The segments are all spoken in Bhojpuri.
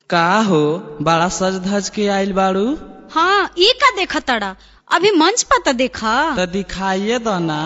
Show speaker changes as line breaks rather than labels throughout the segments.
का हो बड़ा सज धज के आइल बाड़ू
हाँ ई का देखा तड़ा अभी मंच पर तो देखा
त दिखाइए दो ना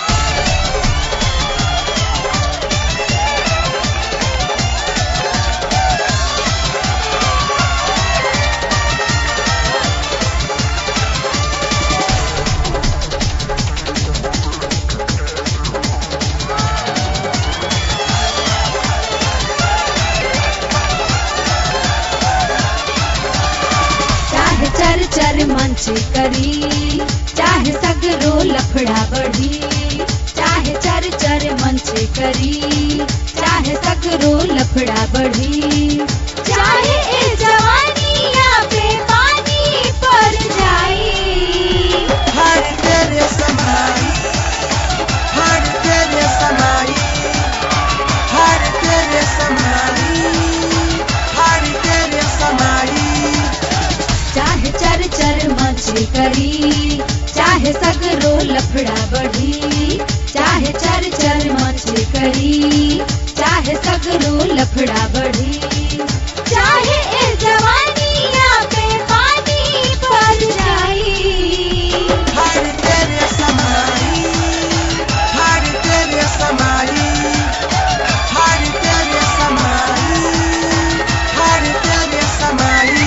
चाहे चर चर मंच करी चाहे सगरो लफड़ा बढ़ी चाहे चर चर मंच करी चाहे सगरो लफड़ा बढ़ी चाहे ए जवानिया पे पानी पर जाई
हर तेरे समाई हर तेरे समाई हर तेरे समाई हर तेरे समाई
चाहे चर चर मंच करी चाहे सगरो लफड़ा बढ़ी चाहे चर चर मंच करी चाहे सगरो लफड़ा बढ़ी चाहे ए जवानिया पे पानी पर जाई
हर तेरे समाई हर तेरे समाई हर तेरे समाई हर तेरे समाई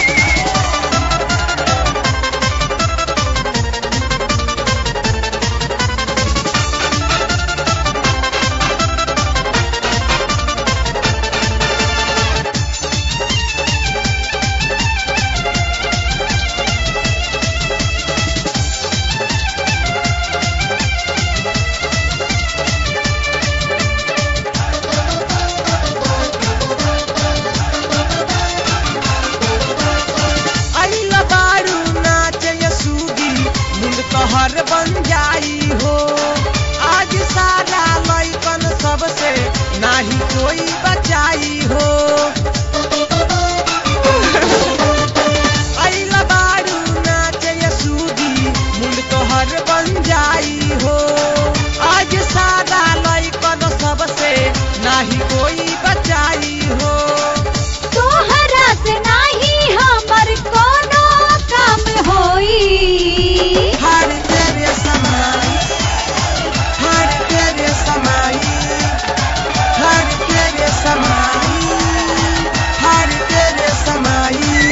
अइल बारू नाच यसूगी मुंड तोहर बन जाई हो आज सारा लइकन सबसे नाही कोई बचाई हो अइल बारू नाच यसूगी मुंड तोहर बन जाई हो आज सारा लइकन सबसे नाही कोई बचाई हो
तोहरा से नाही हमर कोनो काम होई
हर तेरे समाई हर तेरे समाई हर तेरे समाई हर तेरे समाई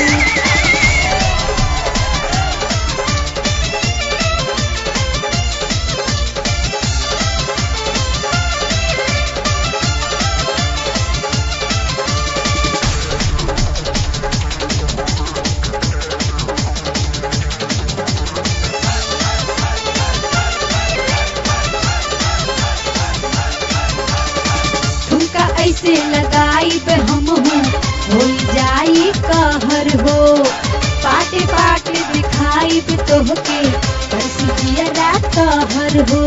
ठुमका ऐसे लगाई पे हम हूँ हो जाई कहर हो पाटे पाटे दिखाई पे तोहके परसी जियरा कहर हो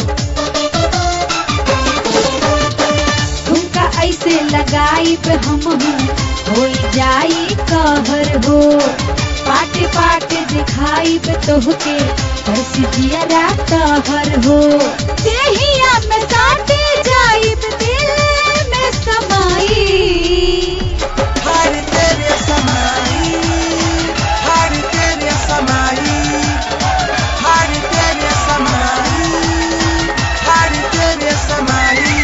ठुमका ऐसे लगाई पे हम हूँ हो जाई कहर हो पाटे पाटे दिखाई पे तोहके परसी जियरा कहर हो देहिया में साटे जाई पे दिल में समाई
हर तेरे समाई हर तेरे समाई हर तेरे समाई हर तेरे समाई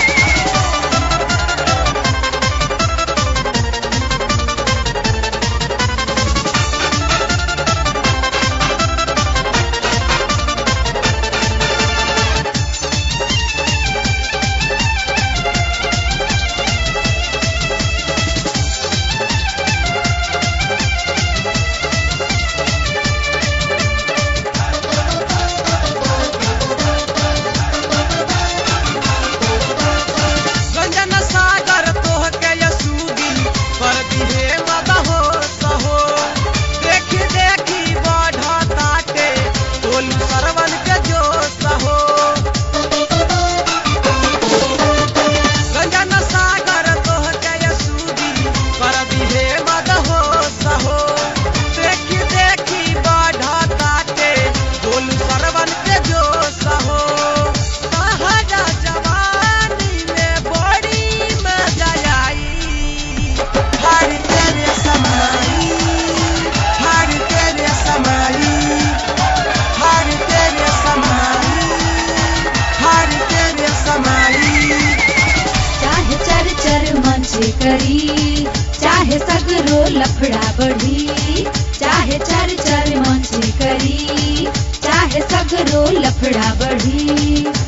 गंजन सागर तोहके यसूदी कर दिहे मद हो सहो देखी देखी बढ़ताटे टोलू सरवन के जो सहो गंजन सागर तोहके यसूदी कर दिहे मद हो सहो देखी देखी बढ़ताटे टोलू सरवन के जो सहो सहजा जवानी में बड़ी मजा आई हर
करी चाहे सगरो लफड़ा बढ़ी चाहे चर चर मंच करी चाहे सगरो लफड़ा बढ़ी